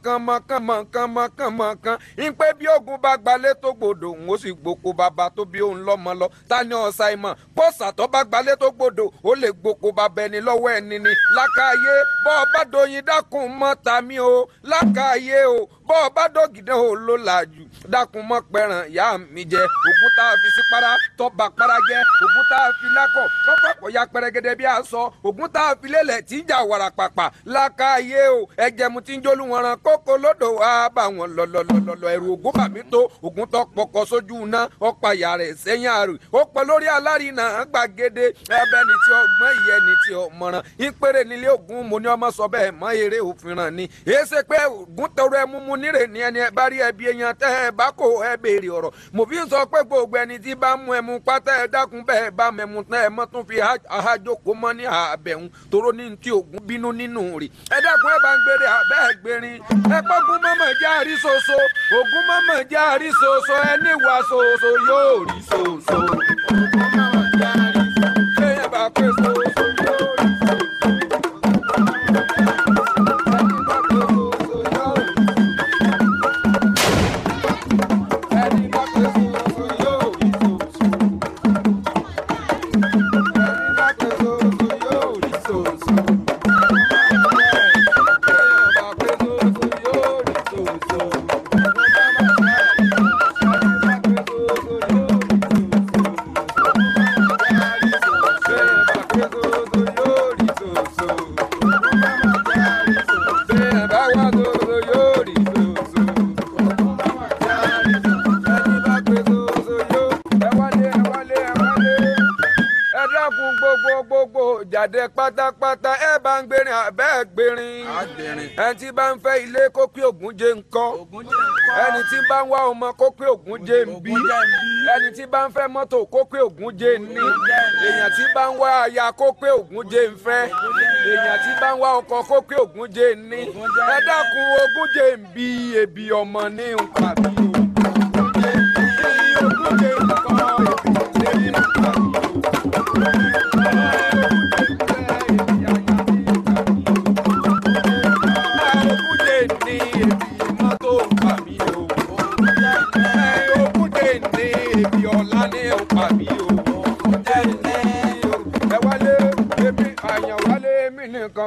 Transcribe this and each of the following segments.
mọ̀ọ́kán mọ̀ọ́kán mọ̀ọ́kán mọ̀ọ́kán mọ̀ọ́kán ń pé bí ogun bá gbalẹ̀ tó gbòdò ń ó sì gboko bàbá tó bí òun lọ́mọ lọ ta ni ọ̀sà ìmọ̀ pọ́sà tó bá gbalẹ̀ tó gbòdò ó lè gboko bàbá ẹni lọ́wọ́ ẹni ni lákàáyé bọ́ ọ bá doyin dákun mọ́ tàmí o lákàáyé o bọ́ ọ bá dọ́gìdán o ló làjù dákun mọ́ pẹ̀ràn ìyá mi jẹ ògùn tá a fi sí para tọ́ba para jẹ ògùn tá a fi lákọ̀ lọ́pọ̀pọ̀ ya pẹrẹgẹdẹ bí a sọ ògùn tá a fi lélẹ̀ tí ń jà wàrà pàpà lákàáyé o ẹ̀jẹ̀ mu ti ń jólú wọn ran kókó lódò wá bá wọn lọlọlọlọ ẹ̀rù ògùn bàmí tó ògùn tó pọkọ sójú iná ọ̀pá ìyá rẹ̀ sẹ́yìn àrò ó pọ̀ lórí alárinà gbàgede ẹbẹ̀ ni tí ọgbọ́n ìyẹn ni tí ọmọràn ìpèrè nílé ògùn mo ní ọmọ sọ bẹ́ẹ̀ mọ eré òfin ràn ni èsè pé ògùn tọrọ ẹ múmu nírè ní ẹni ẹ bá rí ẹbí èèyàn tẹ́ ẹ bá kó ẹ béèrè ọ̀rọ̀ mo fi ń sọ pé gbogbo ẹni tí bá mú ẹmu pátá ẹ dákun bẹ́ẹ̀ bá mẹ́mu tán ẹ mọ́ tún fi àhájókòó mọ́ ní àbẹ̀hún toró ní ti ògùn bínú nínú rẹ̀ ẹ dákun ẹ bá ń gbére àbẹ́ gbérin ẹ gbógun mọ́mọ́ jẹ́ àríṣoṣo ògùn mọ́mọ́ jẹ́ àríṣoṣo ẹ níwà ṣoṣo yóò rí ṣoṣo. Téèyàn bá pé ṣoṣo yóò rí ẹni bá pé ṣoṣo yóò rí ṣoṣo. Ẹni bá pé ṣoṣo yóò rí ṣoṣo. Téèyàn bá pé ṣoṣo yóò rí ṣoṣo. ẹ dákun gbogbo gbogbo jáde pátápátá ẹ bá ń gbérin àbẹ́ gbérin ẹni tí bá ń fẹ́ ilé kó pé ògùn jẹ ńkọ́ ẹni tí bá ń wá ọmọ kó pé ògùn jẹ ń bí ẹni tí bá ń fẹ́ mọ́tò kó pé ògùn jẹ ń ní èèyàn tí bá ń wá aya kó pé ògùn jẹ ń fẹ́ èèyàn tí bá ń wá ọkọ kó pé ògùn jẹ ń ní ẹ dákun ogún jẹ ń bí ebi ọmọ ní nǹkan bí o. Ogún jẹ ń kọ́ ebi ebi nǹkan bí o.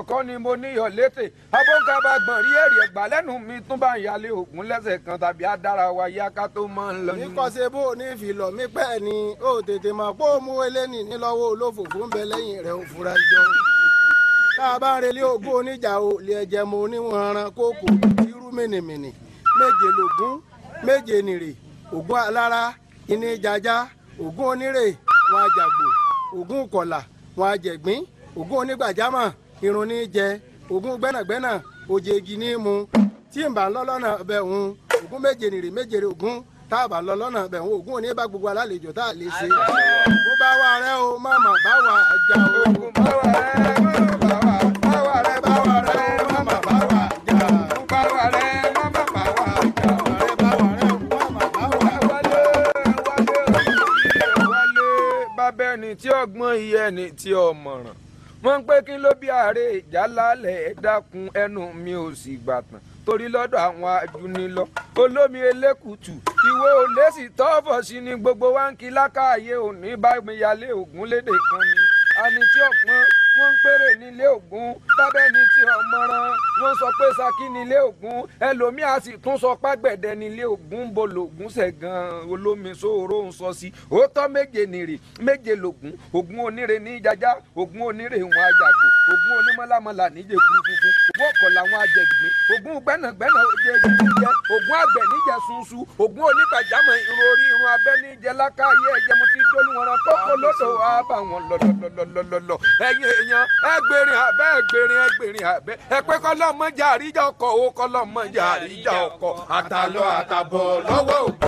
kọ́ ni mo níyọ̀ létè abóńkàbà gbọ̀n rí èrè ẹ̀gbà lẹ́nu mi tún bá ń yálé ògún lẹ́sẹ̀ kan tàbí adára wa yá ká tó máa ń lọ ní nínú. kọ́sẹ́ bó o ní ìfìlọ̀ mí pẹ́ ni ó tètè mọ̀ pé ó mú eléni nílọ́wọ́ olófòfó ń bẹ lẹ́yìn rẹ̀ ò fura jọ. tá a bá ń relé ogún oníjà o lè ẹ̀jẹ̀ mo oníwọ̀n aran kókò irú mìnìmìnì méje lògún méje nìrè ògún alára iní jaja ògún onírè wọn àjàgbò ògún kọlà wọn àjẹgbín ògún onígbàjámọ̀ irun ní jẹ ògún gbẹ́nàgbẹ́nà òjèègì ní mu tí n bá ń lọ lọ́nà bẹ̀ ń ògún méje nìrè méje rè ògún tá a bá lọ lọ́nà bẹ̀ ń ògún òní bá gbogbo alálejò tá a lè ṣe. bó bá wà rẹ o má mà bá wà jà o. Ògún báwa rẹ̀ báwa báwa rẹ̀ bá wà rẹ o má mà bá wà jà. báwa rẹ̀ má má báwa jà. rẹ bá wà rẹ o má mà bá wà. wálé wálé wálé bábẹ́ ẹni tí ọgbọ́n iye ẹni tí ọmọràn wọ́n ń pé kí ló bí ààrẹ ìjà lálẹ́ ẹ dákun ẹnu mi ò sì gbàtàn torí lọ́dọ̀ àwọn ajúnilọ olómi elékùtù ìwé olésì tọ́fọ̀ sí ni gbogbo wa ń kí lákàáyé òní bá mi yálé ògún lédè kan ni àní tí ọ̀pọ̀n wọ́n ń péré nílé ògún bábẹ́ni tí ọmọràn wọ́n sọ pé saki nílé ògún ẹlòmíà sì tún sọ pàgbẹ̀dẹ nílé ògún bo lògún ṣẹ̀gàn olómi sòrò ń sọ sí òótọ́ méje nìrè méje lògún ògún onírè ní jaja ògún onírè wọn àjàgbò ògún onímọ̀lámọ̀lá níjẹ̀ kúrúkúrú ògún ọ̀kọ̀ làwọn àjẹgbìn ògún gbẹ́nàgbẹ́nà oje jíjẹ ògún àgbẹ̀ níjẹ̀ sunsun ògún onígbàjámọ̀ irun orí irun abẹ́ níjẹ̀ lákàáyé ẹ̀jẹ̀ mo ti dólú wọn rán kókó lódò wá bá wọn lọ́lọ́lọ́lọ́lọ́ ẹ̀yin èèyàn ẹgbẹ̀rin abẹ́ ẹgbẹ̀rin ẹgbẹ̀rin abẹ́ ẹ pé kọ́lọ́mọjà àríjà ọkọ̀ owó kọ́lọ́mọjà àríjà ọkọ̀ àtàlọ́ àtàbọ̀ lọ́wọ́ ògún.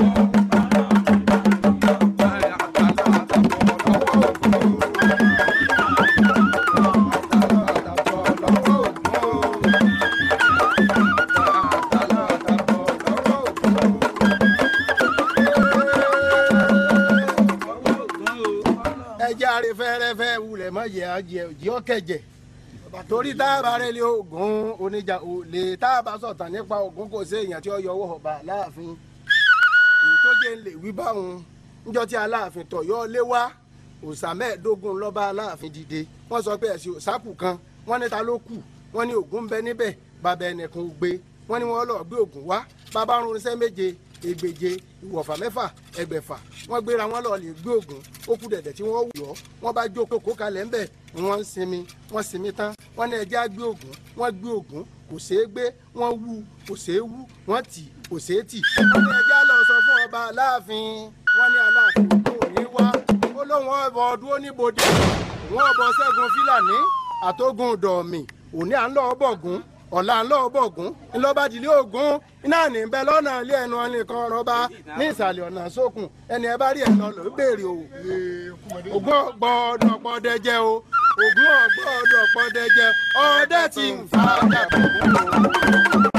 ẹjẹ àrè fẹrẹfẹ wulẹ̀ mọ yẹ àjẹ òjì ọkẹjẹ torí tá a bá rẹ lé ogun oníjà olè tá a bá sọ̀tàn nípa ogun kò sí èèyàn tí ó yọ owó ọba láàfin tó jẹ́ ń lè wí báwọn níjọ́ tí aláàfin tọ̀yọ́ lé wá òòsà mẹ́ẹ̀ẹ́dógún lọ́ba aláàfin dìde wọ́n sọ pé ẹ̀sìn òòsàkù kan wọ́n ní ta ló kù wọ́n ní ògún ń bẹ níbẹ̀ bàbá ẹnìkan ò gbé wọ́n ní wọ́n lọ gbé ògún wá bàbá ń rinṣẹ́ méje ẹgbẹ̀je ìwọ̀fà mẹ́fà ẹgbẹ̀fà wọ́n gbéra wọn lọ lè gbé ògún ó kú dẹ̀dẹ̀ tí wọ́n wù ọ́ wọ́n bá jókòó kalẹ̀ ńbẹ̀ wọ́n ń sinmi wọ́n sinmi tán wọ́n ní ẹja gbé ògún wọ́n gbé ògún kò ṣeé gbé wọ́n wú kò ṣeé wú wọ́n tì kò ṣeé tì wọ́n ní ẹja lọ sọ fún ọba aláàfin wọ́n ní aláàfin kò ní wá ó lóun ọbọ ọdún oníbodè òun ọbọ ṣẹ́gun fílàní àtógun dọ̀ọ̀mì òní à ń lọ bọ̀gún ọ̀la ń lọ bọ̀gún ńlọ́bàdìlẹ̀ ògún iná ní bẹ lọ́nà ilé ẹnu ọ̀nìkan rọba ní ìsàlẹ̀ ọ̀nà sókun ẹni ẹ bá rí ẹ̀ lọ ló béèrè o ògún ọ̀gbọ́dọ̀ pọ́dẹ́jẹ́ o ògún ọ̀gbọ́dọ̀ pọ́dẹ́jẹ́ ọdẹ tí ń fa dàbọ̀